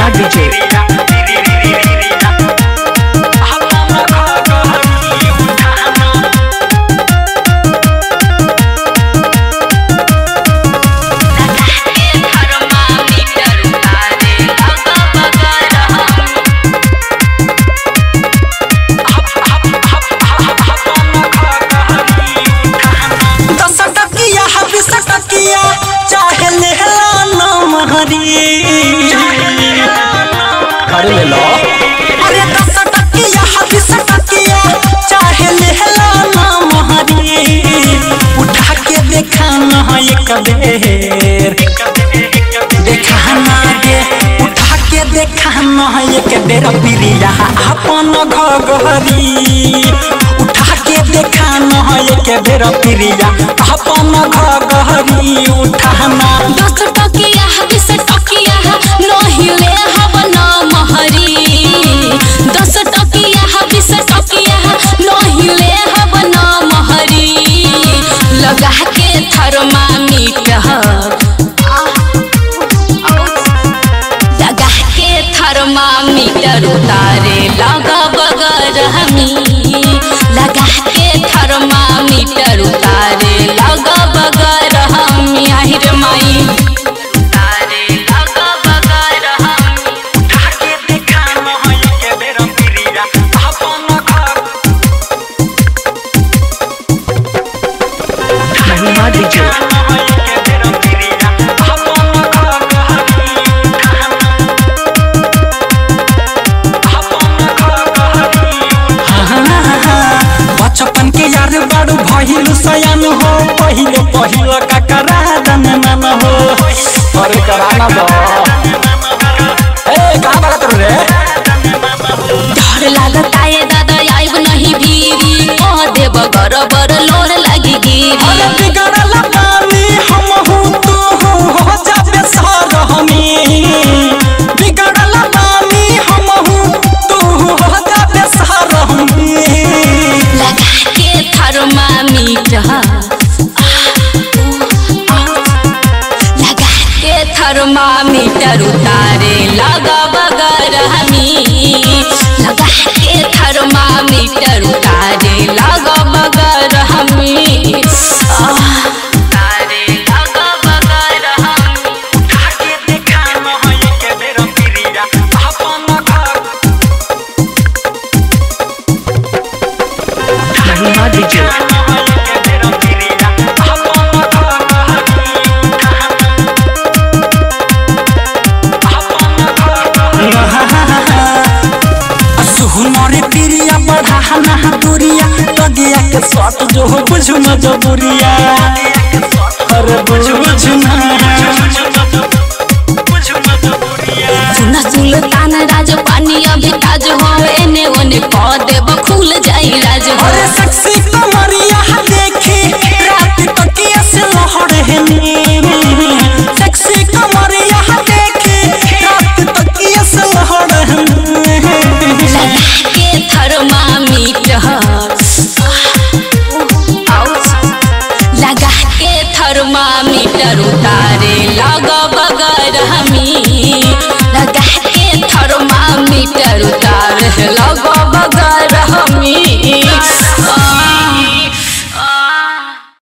DJ. दस टकिया बीस टकिया चाहे लेहला नाम हरी अरे ले लो अरे दस टकिया बीस टकिया चाहे लेहला नाम हरी उठा के देखा न एक बेर देखा ना गे उठा के देखा न एक बेर प्रिया अपन घघरी उठा के देखा न एक बेर प्रिया अपन घघरी उठाना दस टकिया बीस टकिया नहिले हब न महरी दस टकिया बीस टकिया नहिले हब न महरी लगा के थर्मामीटर लगा के थर्मामीटर उतारे लगा बगर हमी लगा के थर्मामीटर उतारे लगा बगर हमी আহিर माई उतारे लगा बगर हमी उठा के देखा न एक बेर प्रिया अपन घर महिमा DJ. बचपन के यार बड़ू भइल सयान हो पहिले पहिलो ककरा दन नन हो अरे कराना दो ए कहाँ भागा तू रे डर लागता ये दादा आइब नहीं भीरी कह देब गरबर लोर लगी गिरी अरे बिगड़ल पानी हम हूँ तू हूँ हो जाबे सर हमी बिगड़ल पानी हम हूँ तू हूँ हो जाबे सर हमी लगा के थर्मामीटर लगा के थर्मामीटर उतारे लगा बगर हमी लगा के थर्मामीटर उतारे लगा बगर हमी आह, उतारे लगा बगर हमी उठा के देखा न एक बेर प्रिया अपन घर महिमा DJ. सुहनरे प्रिया बढ़ाना दूरिया लगिया के सट जो हो बुझु मजबूरिया अरे बुझु बुझना सुन सुल्तान राज पानी अभी ताज हो एने ओने कह देब खुल जाई राज हो अरे सेक्सी कमरिया देखी रात तकिया से लहर हेनी सेक्सी कमरिया देखी रात तकिया से लहर हेनी लगा के थर्मामीटर लगा के थर्मामीटर उतारे लगा बगर हमी लगा के थर्मामीटर उतारे लगा बगर हमी